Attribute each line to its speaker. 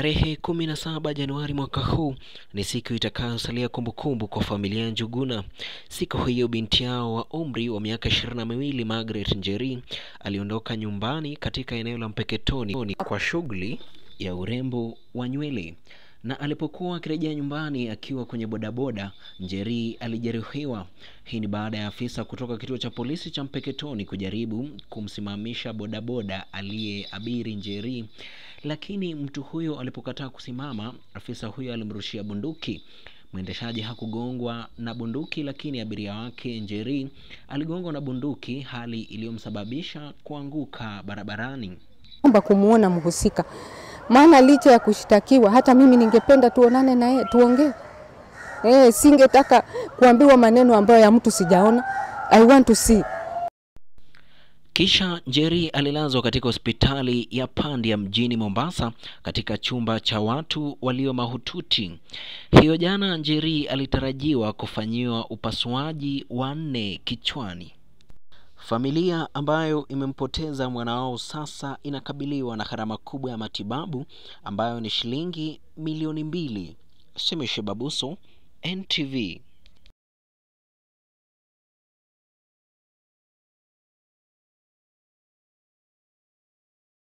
Speaker 1: Tarehe 17 Januari mwaka huu ni siku itakayosalia kumbukumbu kwa familia ya Njuguna. Siku hiyo binti yao wa umri wa miaka ishirini na miwili Margaret Njeri aliondoka nyumbani katika eneo la Mpeketoni kwa shughuli ya urembo wa nywele, na alipokuwa akirejea nyumbani akiwa kwenye bodaboda, Njeri alijeruhiwa. Hii ni baada ya afisa kutoka kituo cha polisi cha Mpeketoni kujaribu kumsimamisha bodaboda aliyeabiri Njeri lakini mtu huyo alipokataa kusimama, afisa huyo alimrushia bunduki. Mwendeshaji hakugongwa na bunduki, lakini abiria wake Njeri aligongwa na bunduki, hali iliyomsababisha kuanguka barabarani.
Speaker 2: Omba kumuona mhusika, maana licha ya kushtakiwa, hata mimi ningependa tuonane na yeye tuongee. Eh, singetaka kuambiwa maneno ambayo ya mtu sijaona. I want to see.
Speaker 1: Kisha Njeri alilazwa katika hospitali ya Pandya mjini Mombasa katika chumba cha watu walio mahututi. Hiyo jana Njeri alitarajiwa kufanyiwa upasuaji wa nne kichwani. Familia ambayo imempoteza mwana wao sasa inakabiliwa na gharama kubwa ya matibabu ambayo ni shilingi milioni mbili. Semeshe Babuso, NTV.